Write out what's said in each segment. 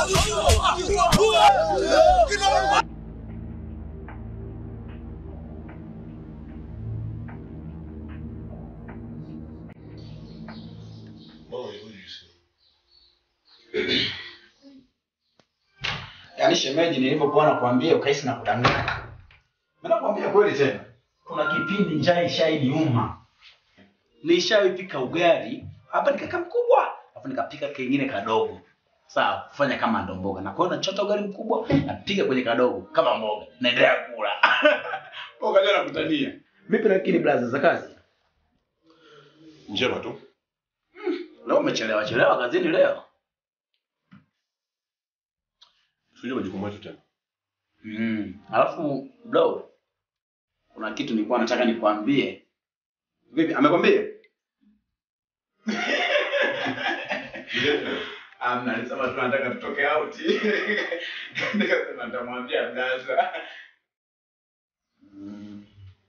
Yaani shemeji, nilivyokuwa nakwambia ukahisi na kudanganya. Mimi nakwambia kweli tena. Kuna kipindi njaa ishainiuma. Nishawipika ugali, hapa nikaka mkubwa, alafu nikapika kingine kadogo. Sawa, kufanya kama ndo mboga. Na kwa hiyo nachota ugali mkubwa, napiga kwenye kadogo kama mboga. Naendelea kula. Mboga leo nakutania. Vipi lakini blaza za kazi? Njema tu. Leo umechelewa chelewa kazini leo. Sio majukumu yetu tena. Mm. Alafu bro, kuna kitu nilikuwa nataka nikwambie. Vipi, amekwambia? Amna, alisema tu anataka tutoke out. Nikasema nitamwambia Mdaza. Mm.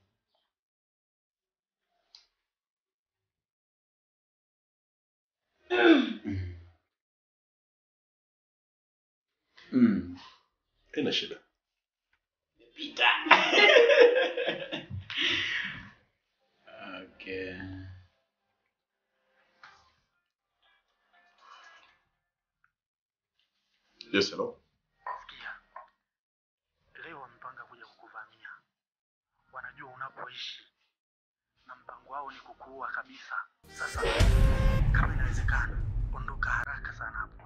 Mm. Haina shida. Pita. okay. Yes, hello. Sikia, leo wamepanga kuja kukuvamia. Wanajua unapoishi na mpango wao ni kukuua kabisa. Sasa kama inawezekana, ondoka haraka sana hapo.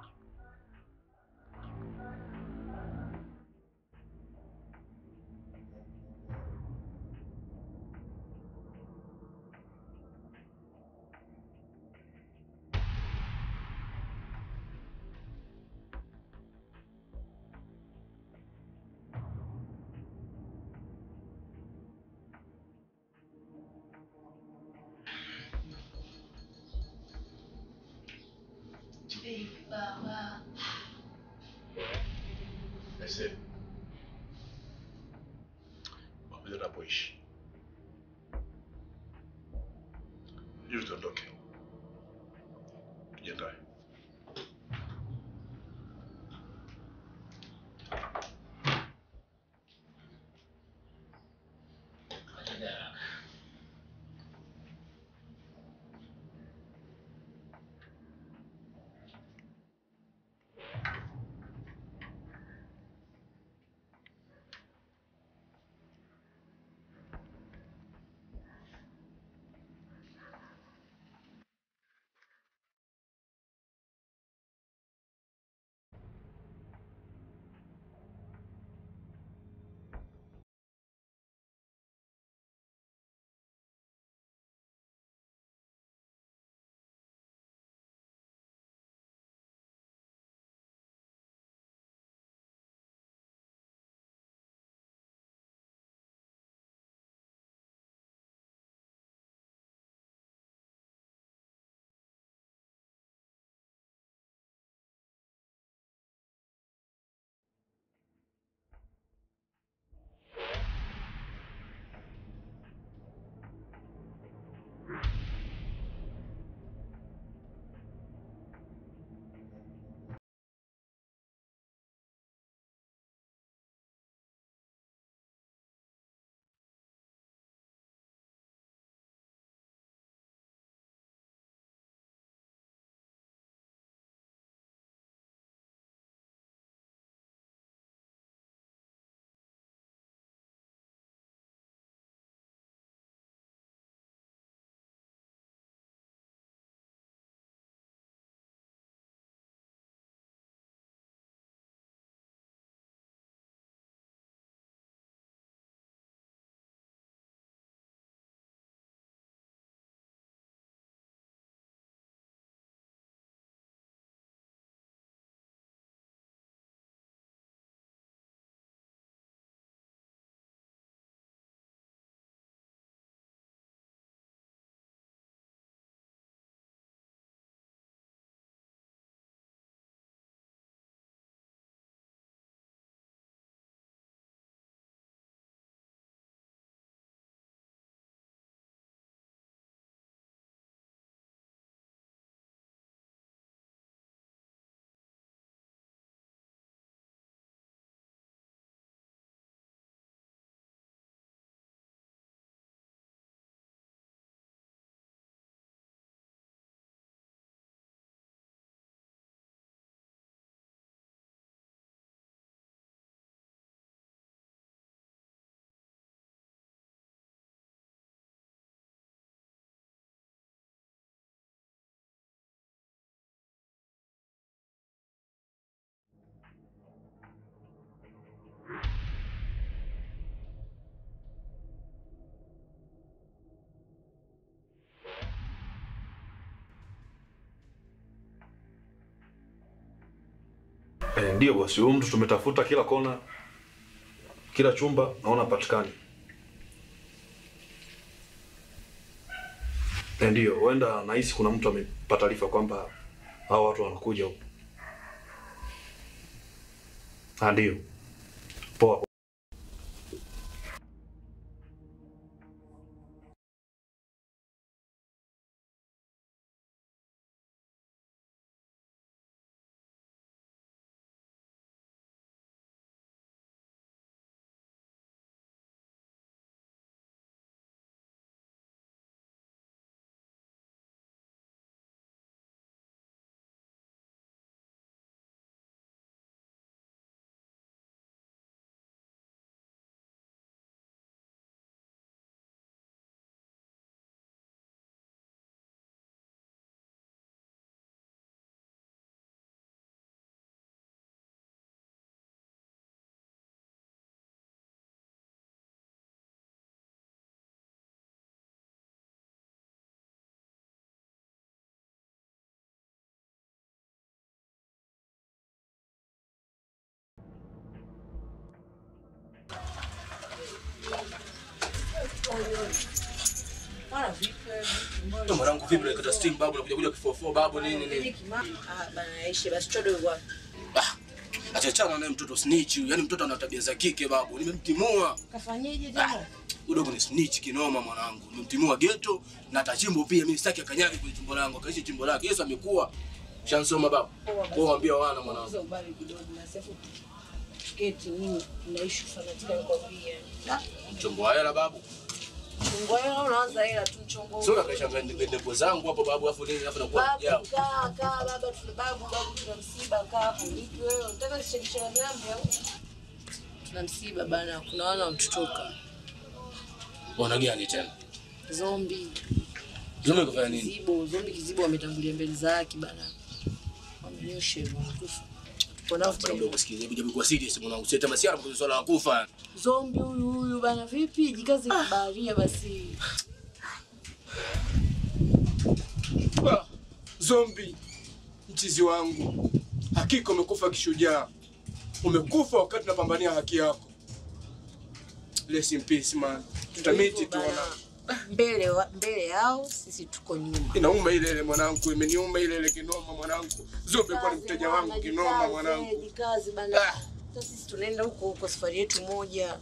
Baba. Aise. Pamoja napoishi. Hivi tuondoke. Tujiandae. Eh, ndio bosi, huyu mtu tumetafuta kila kona, kila chumba, naona hapatikani. Eh, ndio, huenda nahisi kuna mtu amepata taarifa kwamba hao watu wanakuja huko. Ah, ndio. Poa. Mwanangu vipi unakata steam babu unakuja kuja kifofo babu nini nini? Ah, bana aishi basi chodo yuko wapi? Ah. Achachana naye mtoto snitch, yani mtoto ana tabia za kike babu. Nimemtimua. Kafanyeje Ah. tena? Udogo ni snitch kinoma mwanangu. Nimemtimua ghetto na tachimbo pia mimi sitaki akanyage kwenye chimbo langu. Akaishi chimbo lake. Yesu amekuwa. Shansoma babu. Kwa waambia wana mwanangu. Sasa ubali kidogo na sefu. Sketi nini? Unaishi sana tika nikwambia. Ah, Chombo wa hela babu. chungo hela unaanza hela tu mchongo. Sio kaisha ndepo zangu hapo babu afu nini afu nakuwa Babu jao. kaa kaa baba tuna babu babu tuna msiba kaa hapo. Vipi wewe unataka kushirikisha na miambi au? Tuna msiba bana, kuna wana wanatutoka. Wana gani tena? Zombi. Zombi kufanya nini? Kizibo, zombi kizibo wametangulia mbele za haki bana. Wamenyosha hivyo wanakufa. Tupo nao Bwana tena. mdogo sikia, hebu kwa serious mwanangu. Sita masiara kwa swala la kufa. Zombi huyu huyu bana, vipi? Jikaze kubaharia basi. Ah, Zombi, mchizi wangu, hakika umekufa kishujaa. Umekufa wakati unapambania haki yako. Rest in peace man. Tutamiti Hivyo tu bana, mwanangu. mbele wa- mbele yao sisi tuko nyuma. Inauma ile ile mwanangu, imeniuma ile ile kinoma mwanangu. Zombi kwa ni mteja wangu kinoma mwanangu. Jikaze bana. Ah. Sasa sisi tunaenda huko huko safari yetu moja.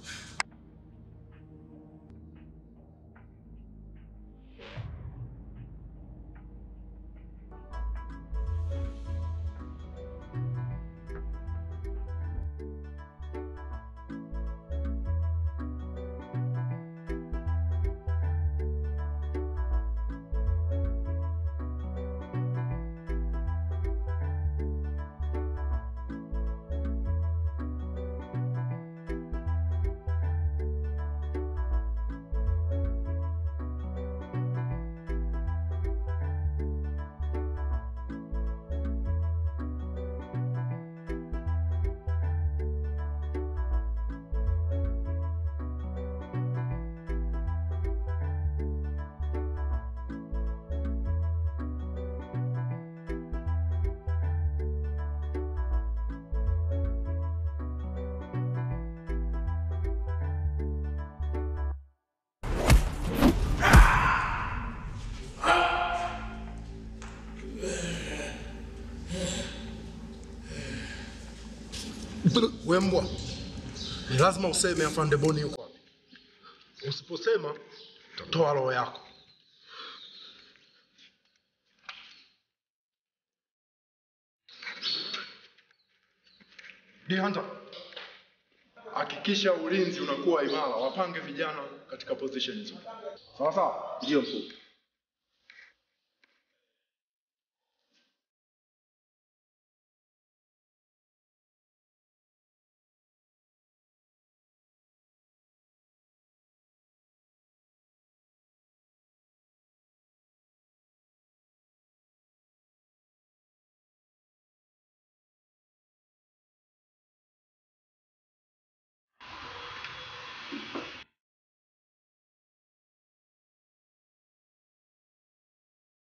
Wembwa, ni lazima useme afande Boni yuko wapi. Usiposema utatoa roho yako. Dihanta, hakikisha ulinzi unakuwa imara, wapange vijana katika position nzuri. Sawa sawa? Ndio mkuu.